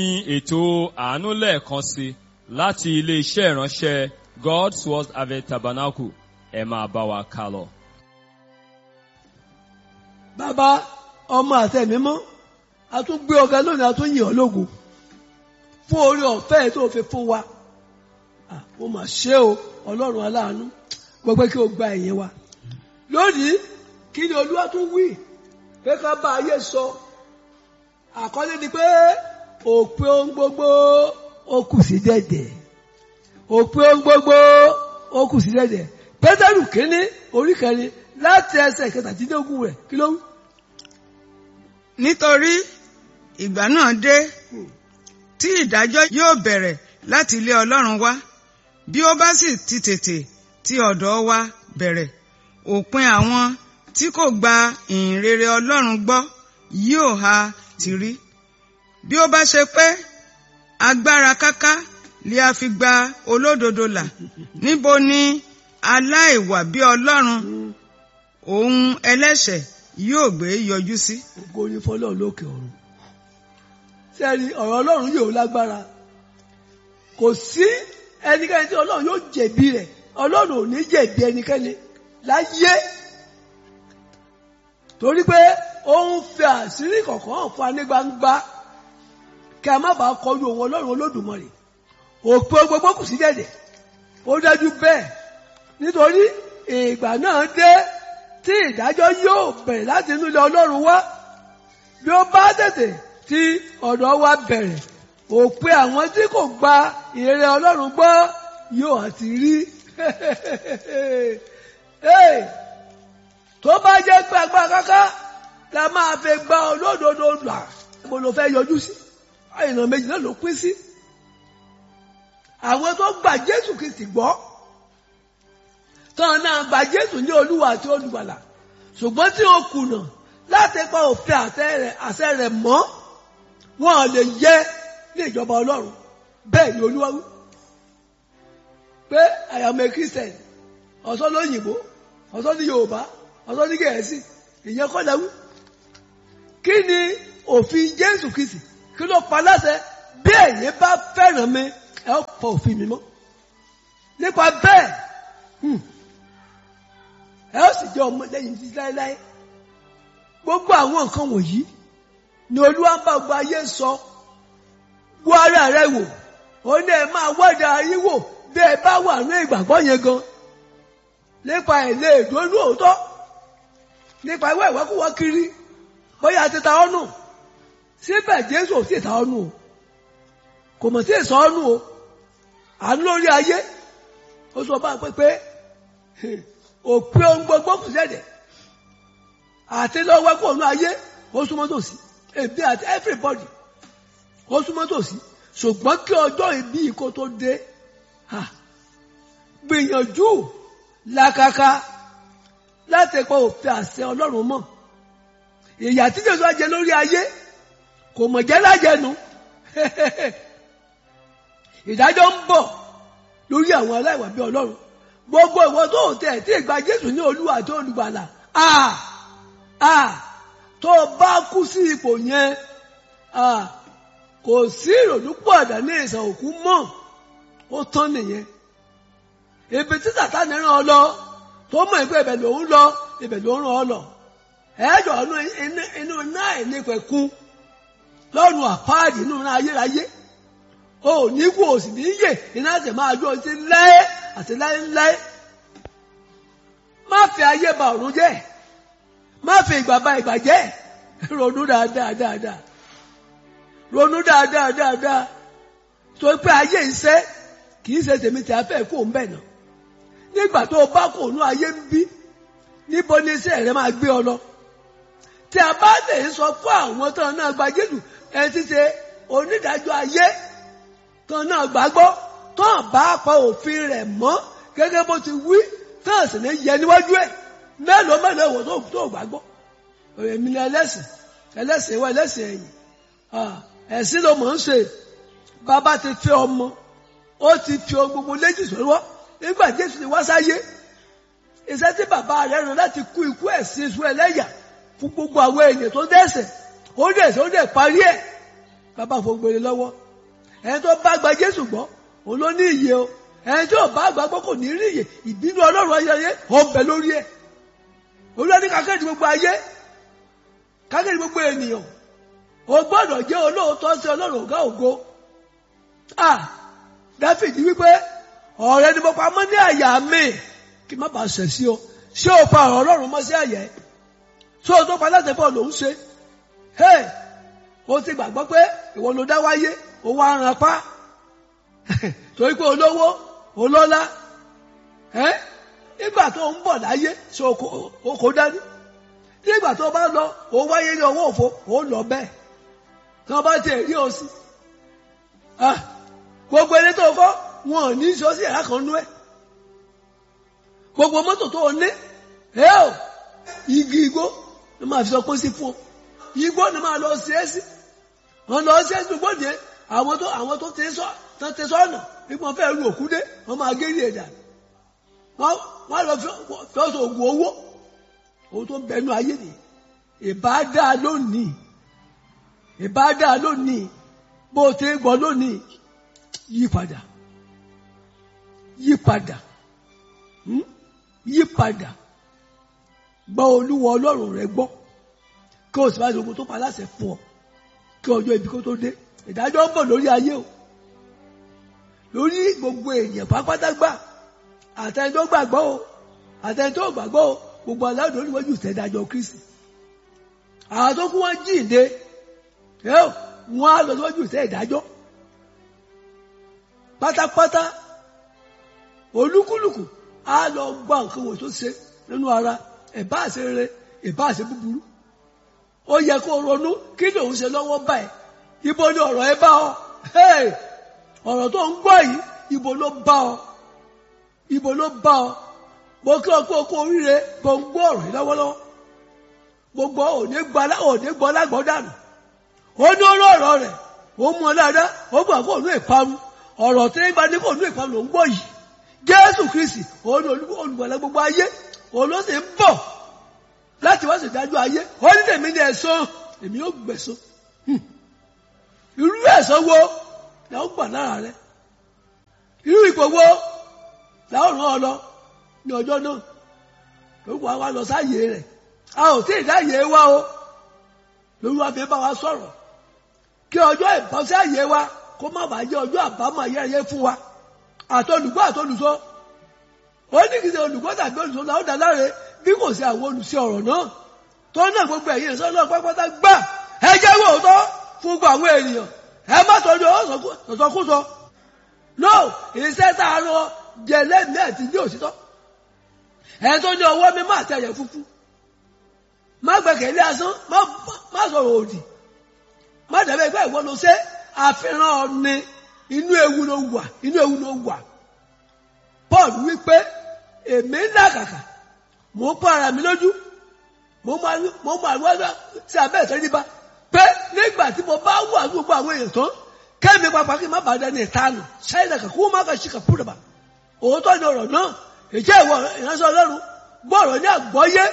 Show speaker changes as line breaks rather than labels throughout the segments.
ní ètò àánú lẹ́ẹ̀kan sí láti ilé-iṣẹ́ ìránṣẹ́ God's Word Harvest Tabernacle ẹ máa bá wa ká lọ.
bàbá ọmọ àtẹ̀mí mọ́ a tún gbé ọ̀gá lónìí a tún yìn ọ́ lógo fún orí ọ̀fẹ́ tó fi fún wa Ah, mo mà ṣe o ọlọ́run aláàánú gbogbo kí o gba ẹ̀yìn wa lónìí kí ni olúwa tún wí pé ká bá ayé sọ àkọlé ni pé òpin ohun gbogbo ó kù sí dẹ̀dẹ̀ òpin ohun gbogbo ó kù sí dẹ̀dẹ̀ pétérù kínní orí kẹrin láti ẹsẹ̀ kẹtàdínlógún rẹ̀ kí ló wí.
nítorí ìgbà náà dé tí ìdájọ́ yóò bẹ̀rẹ̀ láti ilé ọlọ́run wá bí ó bá sì ti tètè ti ọ̀dọ̀ wa bẹ̀rẹ̀ òpin àwọn tí kò gba ìhìnrere ọlọ́run gbọ́ yóò ha ti rí bí ó bá ṣe pé agbára káká lè a fi gba olódodo là níbo ni aláìwà bí ọlọ́run òun ẹlẹ́ṣẹ̀ yóò gbé yọjú sí.
ògo ni fọlọ́run lókè ọ̀run sẹ́ni ọ̀rọ̀ ọlọ́run yóò lágbára kò sí ẹnikẹ́ni tí ọlọ́run yóò jẹ̀bi rẹ̀ ọlọ́run ò ní jẹ̀bi ẹnikẹ́ni láyé torí pé ó ń fi àṣírí kọ̀ọ̀kan hàn fún wa ní gbangba kí a má bàa kọlu òun ọlọ́run olódùmarè òpin gbogbo kù sí dẹ̀dẹ̀ ó dájú bẹ́ẹ̀ nítorí ìgbà náà dé tí ìdájọ́ yóò bẹ̀rẹ̀ láti inú ilé ọlọ́run wá bí ó bá tètè tí ọ̀dọ̀ wa bẹ̀rẹ̀ òpin àwọn tí kò gba ìrere ọlọ́run gbọ́ yóò àti rí tó bá jẹ́ pé agbára káká la máa fi gba olódodo là mo lọ fẹ́ yọjú sí àyìnà méjì náà ló pín sí àwọn tó gba Jésù Kristi gbọ́ tán náà gba Jésù ní Olúwa àti Olùgbàlà ṣùgbọ́n tí ó kùnà láti pa òfin àṣẹ rẹ̀ mọ́ wọn ò lè yẹ ní ìjọba Ọlọ́run bẹ́ẹ̀ ni Olúwa wí pé I am a Christian ọ̀sán lóyìnbó ọ̀sán ní Yorùbá ọ̀sán ní Gẹ̀ẹ́sì ìyẹn kọ́ lẹ́wí kí ni òfin Jésù Kristi kí ló pa láṣẹ bí ẹ̀yin bá fẹ́ràn mi ẹ ó pa òfin mi mọ́ nípa bẹ́ẹ̀ ẹ ó sì jẹ́ ọmọ lẹ́yìn títí láéláé gbogbo àwọn nǹkan wọ̀nyí ni Olúwa ń bá gbogbo ayé sọ wo ara rẹ wò ó ní ẹ máa wádà ayé wò bí ẹ bá wà ní ìgbàgbọ́ yẹn gan nípa ilé ìdúró òótọ́ nípa ìwé ìwákúwá kiri bóyá ti ta ọ́nù síbẹ̀ Jésù ò sì ta ọ́nù o kò mọ̀ sí ìsọ ọ́nù o àánú lórí ayé ó sọ bá pé pé òpin ohun gbogbo kù sẹ́dẹ̀ àti lọ́wọ́ kó òun ayé ó súnmọ́ tòsí èbí àti everybody ó súnmọ́ tòsí ṣùgbọ́n kí ọjọ́ ìbí yìí kó tó dé gbìyànjú làkàkà láti pa òfin àṣẹ Ọlọ́run mọ́ ìyà tí Jésù á jẹ lórí ayé kò mọ̀ jẹ́ lájẹnu ìdájọ́ ń bọ̀ lórí àwọn aláìwà bí Ọlọ́run gbogbo ìwọ tó tẹ̀ tí ìgbà Jésù ní Olúwa àti Olùgbàlà ah ah tó o bá kú sí ipò yẹn ah kò sí ìrònú pọ̀dà ní ìsàn òkú mọ́ ó tán nìyẹn ibi tí Sátánì rán ọ lọ tó mọ̀ ìgbẹ́ ibẹ̀ lòún lọ ibẹ̀ ló rán ọ lọ ẹ̀ẹ́dọ̀ inú náà ìnípẹ̀kun lọ́rùn àpáàdì inú náà ayérayé o ò ní kú o sì ní yè iná sì máa jó ti láé àti láéláé má fi ayé ba ọ̀run jẹ́ má fi ìgbà ba ìgbà jẹ́ ronú dáadáa dáadáa ronú dáadáa dáadáa tó pé ayé iṣẹ́ kì í ṣe tèmi tí a fẹ́ kó ń bẹ̀ náà nígbà tó o bá kò nú ayé ń bí níbo ni iṣẹ́ rẹ máa gbé ọ lọ tí a bá lè sọ fún àwọn tán náà gba Jésù ẹ ti ṣe onídàájọ́ ayé tán náà gbàgbọ́ tán bá pa òfin rẹ̀ mọ́ gẹ́gẹ́ bó ti wí tán sì ní yẹ níwájú ẹ̀ mélòó mélòó wò tó tó gbàgbọ́ èmi ni ẹlẹ́sìn ẹlẹ́sìn wa ẹlẹ́sìn ẹ̀yìn ẹ̀sìn ló mọ̀ ń ṣe bàbá ti fi ọmọ ó ti fi ohun gbogbo léjì sọ́wọ́ nígbà Jésù ti wá sáyé iṣẹ́ tí bàbá rẹ̀ rán láti kú ikú ẹ̀sìn iṣu ẹlẹ́yà fún gbogbo àwọn èèyàn tó dẹ́ṣẹ̀ ó dẹ̀ ó dẹ̀ parí ẹ̀ bàbá fògbèrè lọ́wọ́ ẹni tó bá gba Jésù gbọ́ òun ló ní ìyè o ẹni tó bá gbà gbọ́ kò ní rí ìyè ìbínú Ọlọ́run ayẹyẹ ó ń bẹ lórí ẹ̀ olúwa ní kákẹ́ẹ̀dì gbogbo ayé kákẹ́ẹ̀dì gbogbo ènìyàn o gbọ́dọ̀ jẹ́ olóòótọ́ sí Ọlọ́run ọ̀gá ògo ah Dáfídì wípé ọ̀rẹ́ ni mo pamọ́ ní àyà mi kí n má bàa ṣẹ̀ sí o ṣé o pa ọ̀rọ̀ Ọlọ́run mọ́ sí àyà ẹ̀ ṣé o tó pa láti bọ̀ lòún ṣe hey o ti gbàgbọ́ pé ìwọ ló dá wáyé o wá ran pa torí pé olówó olọ́lá ẹ́ nígbà tó ń bọ̀ láyé ṣe o kò dání nígbà tó bá lọ o wáyé ní ọwọ́ òfo o lọ bẹ́ẹ̀ tí wọ́n bá tiẹ̀ rí o sí gbogbo ẹni tó kọ́ wọn ò ní sọ sí ẹ̀rá kan nú ẹ̀ gbogbo mọ́tò tó o ní ẹ o igi igbó ló máa fi sọ pé sí fún ọ igbó ni máa lọ sí ẹ sí wọn lọ sí ẹ sí gbòdì àwọn tó àwọn tó ti sọ tó ti sọ ọ̀nà nípa wọn fẹ́ lu òkú dé wọn máa gé ní ẹ̀dá wọn wọn lọ fi ọsọ ògùn owó owó tó ń bẹnu ayé nìyí ìbá dáa lónìí ìbá dáa lónìí bó o ti ń gbọ́ lónìí yí padà yí padà yí padà gbọ́ olúwa ọlọ́run rẹ gbọ́ kí o sì bá ṣe ogun tó pa láṣẹ fún ọ kí ọjọ́ ibi kó tó dé ìdájọ́ ń bọ̀ lórí ayé o lórí gbogbo èèyàn pápátá gbà àtẹni tó gbàgbọ́ o àtẹni tó gbàgbọ́ o gbogbo aláàdó níwájú ìtẹ́dájọ́ Kristi àwọn tó kú wọn jíǹde wọn á lọ síwájú ìtẹ́ ìdájọ́ pátápátá olúkúlùkù á lọ gbọ́ nǹkan wò tó ṣe nínú ara ẹ̀bá àṣẹ rere ẹ̀bá àṣẹ búburú ó yẹ kó ronú kí lòun ṣe lọ́wọ́ báyìí ibo ni ọ̀rọ̀ ẹ bá ọ ọ̀rọ̀ tó ń gbọ́ yìí ibo ló bá ọ ibo ló bá ọ mo kí ọ pé o kó oríire kò ń gbọ́ ọ̀rọ̀ yìí lọ́wọ́lọ́wọ́ gbogbo òní gbọ́ lágbọ́ dànù ó ní oró ọ̀rọ̀ rẹ̀ ó mú ọ dáadáa ó gbà kó òun ìparun ọ̀rọ̀ tí ń bá ní kó òun ìparun ló ń gbọ́ yìí Jésù Kristi òun olùgbàlà gbogbo ayé òun ló sì ń bọ̀ láti wá ṣèdájọ́ ayé ó ní tèmi ní ẹ̀san èmi ó gbẹ̀san irú ẹ̀san wo la ó gbà lára rẹ irú ipò wo la ó rán ọ lọ ní ọjọ́ náà lórúkọ wa lọ sáàyè rẹ̀ a ò tí ì dáyè wa o lórúkọ fi bá wa sọ̀rọ̀ kí ọjọ́ ìbọ́sẹ̀ àyè wa kó má bàa jẹ́ ọjọ́ àbámọ̀ ayẹyẹ fún wa àtolùgbọ́ àtolùsọ ó ní kìí ṣe olùgbọ́ tàbí olùsọ náà ó dá láre bí kò sí àwọn olùsí ọ̀rọ̀ náà tó náà gbogbo ẹ̀yìn ìṣọ́ náà pápátá gbà ẹ jẹ́ wò tọ́ fún gbogbo àwọn ènìyàn ẹ má tọ́jú ọ̀sọ̀kúsọ no iṣẹ́ tá a lọ jẹ lẹ́mí àti ní òtítọ́ ẹ tó ní ọwọ́ mi má tẹ̀yẹ fúnfún má gbẹ̀kẹ̀lé asán má sọ̀rọ̀ òdì má dàbẹ́ ìgbà ìwọ ló ṣe àfihàn ọ̀ni inú ewu ló wà inú ewu ló wà Paul wípé èmi ń làkàkà mò ń pọ́ ara mi lójú mo máa wá sí abẹ́ ìtẹ́ríba pé nígbà tí mo bá wà gbogbo àwọn èèyàn tán kẹ́mi pàpà kí n má bàa dẹni ìtanù ṣáìdà kà kó má kà ṣì kà kúrò bá òótọ́ ni ọ̀rọ̀ náà ìjẹ́ ìwọ ìránṣẹ́ ọlọ́run gbọ́rọ̀ ní àgbọ́yé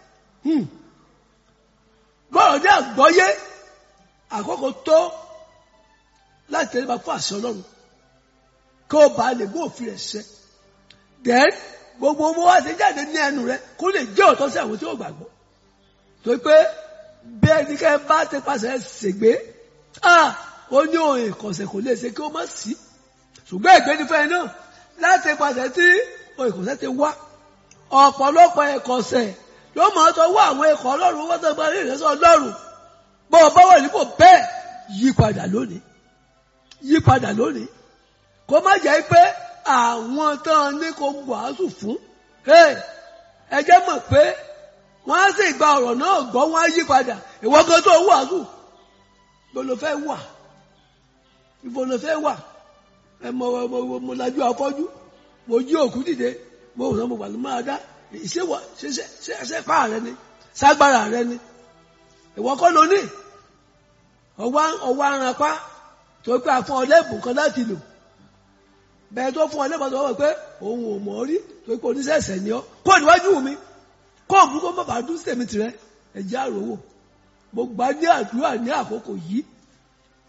gbọ́rọ̀ ní àgbọ́yé àkókò tó láti tẹ̀lé bá fún àṣẹ ọlọ́run kí o bá lè mú òfin rẹ̀ ṣẹ then gbogbo owó wa ti jáde ní ẹnu rẹ kó lè jẹ́ òótọ́ sí àwọn tí ó gbàgbọ́ torí pé bí ẹnikẹ́ni bá ti pàṣẹ ṣègbè ó ní òun ìkọ̀sẹ̀ kò lè ṣe kí ó má sí ṣùgbọ́n ìgbẹ́nifẹ́ náà láti pàṣẹ tí òun ìkọ̀sẹ̀ ti wá ọ̀pọ̀lọpọ̀ ìkọ̀sẹ̀ ló máa tọ́ wá àwọn ikọ̀ ọlọ́run wọ́n tó gba ní ìrẹsẹ̀ ọlọ́run bọ́ ọ bá wà nípò bẹ́ẹ̀ yí padà lónìí yí padà lónìí kó má jẹ́ pé àwọn tán ní kó wàásù fún ẹ jẹ́ mọ̀ pé wọ́n á sì gba ọ̀rọ̀ náà gbọ́ wọ́n á yí padà ìwọ kan tó wàásù ibo ló fẹ́ wà ibo ló fẹ́ wà ẹ mọ mo mo lajú afọ́jú mo jí òkú dìde mo rò mo wà ló máa dá ìṣèwọ ṣẹṣẹ ṣẹṣẹ pa rẹ ni ságbára rẹ ni ìwọ kọ́ ló ní ọwọ́ ọwọ́ aranpa tó pé a fún ọ lẹ́bùn kan láti lò bẹ́ẹ̀ tó fún ọ lẹ́bùn tó wọ̀ pé òun ò mọ̀ rí tó pé oníṣẹ̀ṣẹ̀ ni ọ kó níwájú mi kó òun kó má bàa dún sèmi tirẹ̀ ẹ̀jẹ̀ àròwò mo gbà ní àdúrà ní àkókò yìí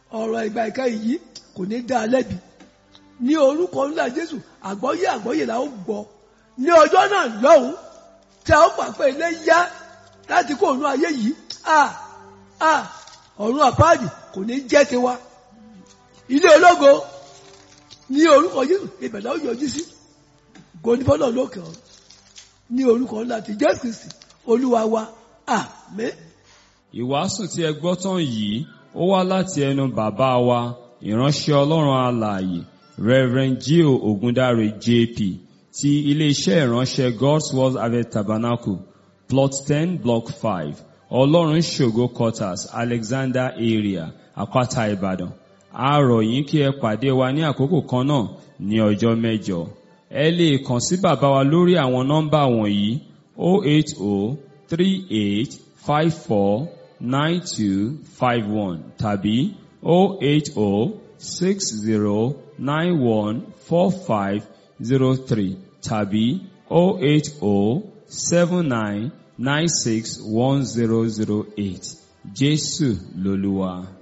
ọ̀rọ̀ ìgbà ìka yìí kò ní dá a lẹ́bi ní orúkọ ńlá jésù àgbọ́yé àgbọ́yé la ó gbọ́ ní ọjọ́ náà lọ́hùn tí a ó pàpẹ́ ilé yá láti kó òun ayé yìí a a ọ̀run àpáàdì kò ní jẹ́ tiwa ilé ológo ní orúkọ jésù ìbẹ̀lẹ̀ ó yọjú sí gònífọ́lọ́ lókè ọ̀run ní orúkọ ńlá ti jésù kristi olúwa wa àmín.
Ìwàásù tí ẹ gbọ́ tán yìí ó wá láti ẹnu bàbá wa ìránṣẹ́ Ọlọ́run alààyè Reverend Gio Ogundare JP ti iléeṣẹ́ ìránṣẹ́ God's Word Harvest Tabernacle plot ten block five Ọlọ́run ṣògo quarters Alexander area Àpáta Ìbàdàn a rọ̀ yín kí ẹ pàdé wa ní àkókò kan náà ní ọjọ́ mẹ́jọ ẹ lè kàn sí bàbá wa lórí àwọn nọ́mbà wọ̀nyí 08038549251 tàbí 08060914503 tàbí 08079961008 Jésù lolúwa.